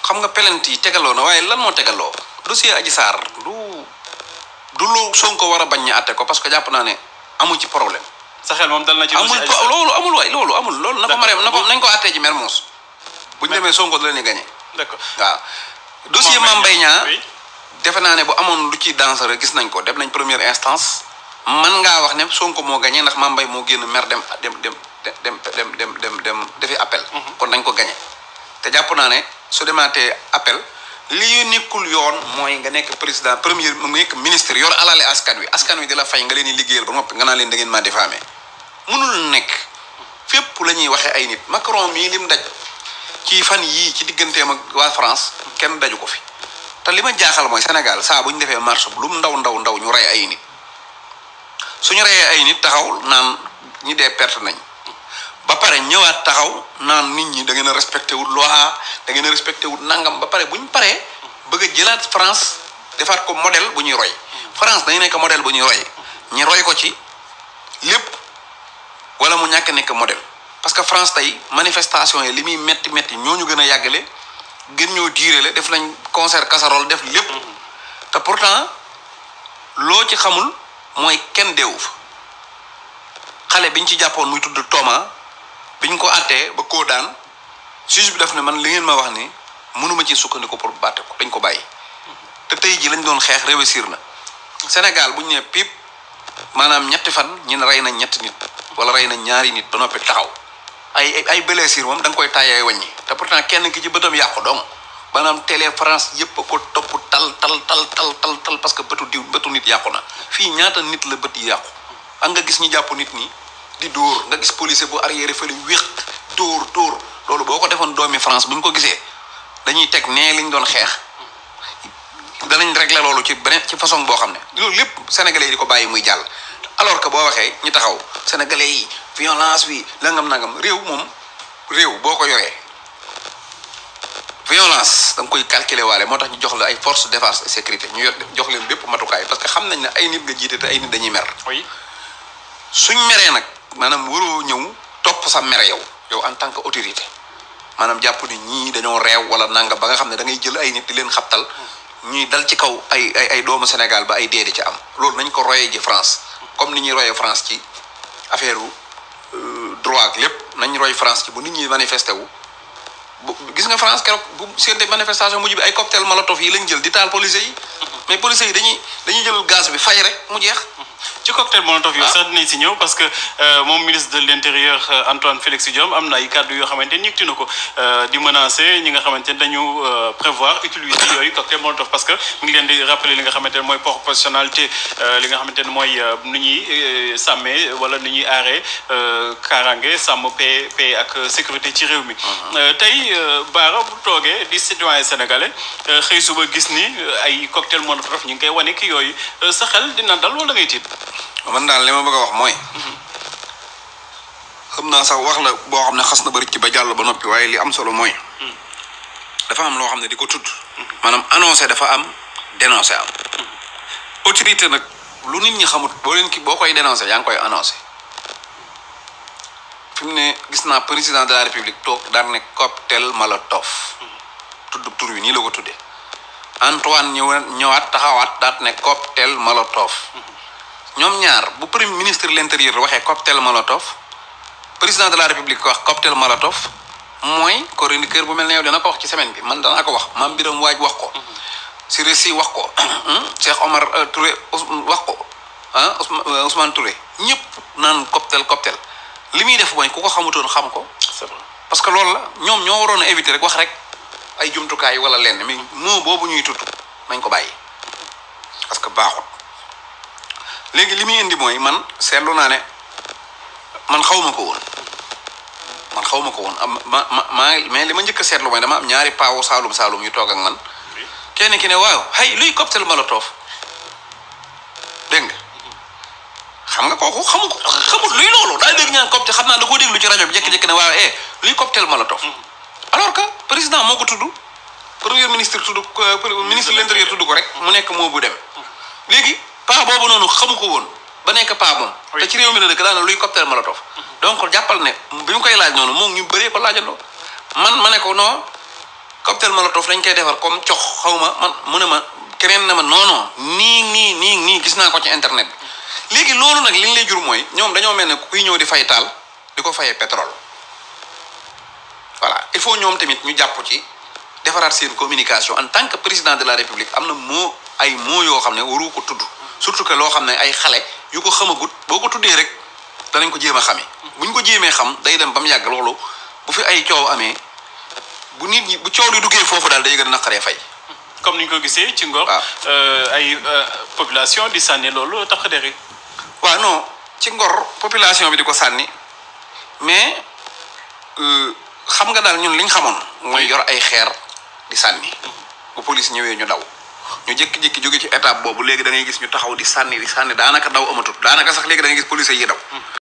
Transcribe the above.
xam nga pelent yi tegaloo na waaye lan moo tegaloo dossier Adji Sarr du du lu Sonko war a bañ ñu àtte ko parce que jàpp naa ne amul ci problème sa xel moom dal na ci amul dossier Adji Sarr. loolu amul waay loolu amul loolu na ko D'accord. mareem na ko nañ ko àttee ji Mermoz bu ñu demee Sonko da leen di gagné d'accord waaw dossier Mame Mame Mbaye Niang oui. defe naa ne bu amoon lu ci dangereux gis nañ ko dem nañ première instance man ngaa wax ne Sonko moo gagné ndax Mame Mbaye moo génn mer dem dem dem dem dem dem dem dem defi appel. kon dañ ko gagné te jàpp naa ne su demaatee appel li nekkul yoon mooy nga nekk président premier mu nekk ministre yor alale askan wi askan wi di la fay nga leen di liggéeyal ba noppi nga naa leen da ngeen maa diffamé mënul nekk fépp la ñuy waxee ay nit Macron mii lim daj ci fan yii ci digganteem ak waa France kenn daju ko fi te li ma jaaxal mooy Sénégal saa bu ñu defee marche bu lu mu ndaw ndaw ndaw ñu rey ay nit suñu reyee ay nit taxaw naan ñi dee perte nañ ba pare ñëwaat taxaw naan nit ñi da ngeen a respecté wut loi da ngeen a respecté wut nangam ba pare bu ñu paree bëgg a jëlaat France defaat ko modèle bu ñuy roy France dañu nekk modèle bu ñuy roy ñi roy ko ci lépp wala mu ñàkk nekk modèle parce que France tey manifestation yi li muy metti metti ñoo ñu gën a yàggale gën ñoo diirele def nañ concert casserole def lépp te pourtant loo ci xamul mooy kenn deewu fa xale biñ ci jàppoon muy tudd Thomas biñ ko àttee ba koo daan juge bi def ne man li ngeen ma wax ni mënuma ci sukkandiku pour bàtte ko dañ ko bàyyi te tey ji lañ doon xeex réussir na Sénégal bu ñu nee pip maanaam ñetti fan ñi ne rey nañ ñetti nit wala rey nañ ñaari nit ba noppi taxaw ay ay ay blessure moom da nga koy taayee wàññi te pourtant kenn ki ci bëtam yàqu dong maanaam télé France yëpp a ko topp tal tal tal tal tal tal parce que bëtu diw bëtu nit yàqu na fii ñaata nit la bët yi yàqu ak nga gis ñi jàpp nit ñi di dóor nga gis policier bu arrière fële wéq dóor dóor loolu boo ko defoon doomi France bu ñu ko gisee dañuy teg nee liñ doon xeex danañ régler loolu ci beneen ci façon boo xam ne loolu lépp sénégalais yi di ko bàyyi muy jàll alors que boo waxee ñi taxaw sénégalais yi violence bi nangam nangam réew moom réew boo ko yoree violence da nga koy calculer waale moo tax ñu jox la ay force de défense et sécurité ñu yor jox leen bépp matukaay parce que xam nañ ne ay nit nga jiite te ay nit dañuy mer oui suñ meree nag maanaam waroo ñëw topp sa mere yow yow en tant que autorité maanaam jàpp ni ñii dañoo reew wala nanga ba nga xam ne da ngay jël ay nit di leen xabtal ñuy dal ci kaw ay ay ay doomu Sénégal ba ay dee di ci am loolu nañ ko royee ji France comme ni ñuy royee France ci affaire droit ak lépp nañ roy France ci bu nit ñi manifesté wu bu gis nga France keroog bu seen manifestation mujj bi ay cocktail molotov yi lañ jël di taal policiers yi mais policiers yi dañuy dañuy jël gaz bi fay rek mu jeex ci cocktail molotov yooyu Ah. sax dinañ si ñëw parce que euh, moom ministre de l' intérieur euh, Antoine Félix Diome am na ay kàddu yoo xamante ni yëkkati na ko euh, di menacer ñi nga xamante ni dañu euh, prévoir utiliser yooyu cocktail molotov parce que mu ngi leen di rappeler li nga xamante ne mooy proportionnalité euh, li nga xamante ne mooy euh, nu ñuy euh, sàmmee wala nu ñuy aaree euh, kaaraange sàmm paix paix ak sécurité ci réew mi. Euh, tey euh, Bara bu toogee di citoyen sénégalais euh, xëy suba gis ni euh, ay cocktail molotov ñu ngi koy wane ki yooyu euh, sa xel dina dal wala da ngay tiit. man daal li ma bëgg a wax mooy xam naa sax wax la boo xam ne xas na bari ci ba jàll ba noppi waaye li am solo mooy dafa am loo xam ne di ko tudd maanaam annoncé dafa am dénoncé am autorité nag lu nit ñi xamut boo leen ki boo koy dénoncé yaa ngi koy annoncé fi mu ne gis naa président de la république toog daan ne cocktail molotov tudd tur wi nii la ko tuddee Antoine ñëw ñëwaat taxawaat daat ne cocktail molotov ñoom ñaar bu premier ministre de l'intérieur waxee cocktail molotov président de la république wax cocktail molotov mooy chroniqueur bu mel ne yow dina ko wax ci semaine bi man danaa ko wax maam Biram Waaj wax ko Siré Sy wax ko Cheikh Omar euh, Touré Ous- wax ko ah Ousma- euh, Ousmane Touré ñëpp naan cocktail cocktail li muy def mooy ku ko xamutoon xam ko c'est vrai. parce que loolu la ñoom ñoo waroon a éviter rek wax rek ay jumtukaay wala lenn mais moo boobu ñuy tudd nañ ko bàyyi parce que baaxut léegi li muy indi mooy man seetlu naa ne man xaw ma ko woon man xaw ma ko woon am ma ma maa mais li ma njëkk a seetlu mooy dama am ñaari paawu saalum saalum yu toog ak man kenn ki ne waaw hay luy cocktail molotov dégg nga xam nga kooku xamu ko xamut luy loolu daa dégg ñaan cocktail xam naa da koo déglu ci rajo bi jékki-jékki ne waaw eh luy cocktail molotov alors que président moo ko tudd premier ministre tudd ko euh, ministre de l'intérieur tudd ko rek mu nekk moo bu dem léegi paa boobu noonu xamu ko woon ba nekk paa moom Oui. te ci réew mi la dëkk daana luy cocktail molotov donc jàppal ne bi mu koy laaj noonu moom ñu bëree ko laajandoo man ma ne ko non cocktail molotov dañ koy defar comme cox xaw ma man mu ne ma keneen na ma non non nii nii nii nii gis naa ko ci internet bi léegi loolu nag li ñu lay jur mooy ñoom dañoo mel ne kuy ñëw di fay taal di ko fayee pétrole voilà il faut ñoom tamit ñu jàpp ci defaraat seen communication en tant que président de la république am na moo ay moo yoo xam ne waru ko tudd surtout que loo xam ne ay xale yu ko xamagut boo ko tuddee rek danañ ko jéem a xamee buñ ko jéemee xam day dem ba mu yàgg loolu bu fi ay coow amee bu nit ñi bu coow di duggee foofu daal day gën a naqaree fay. comme ni ñu ko gisee ci ngor waaw. euh, ay euh, population di sànni loolu tax deri waaw non ci ngor population bi di ko sànni mais euh, xam nga daal ñun liñ xamoon mooy yor ay xeer di sànni bu police ñëwee ñu daw ñu jékki-jékki jóge ci étape boobu léegi da ngay gis ñu taxaw di sànni di sànni daanaka daw amatut daanaka sax léegi da ngay gis police yi daw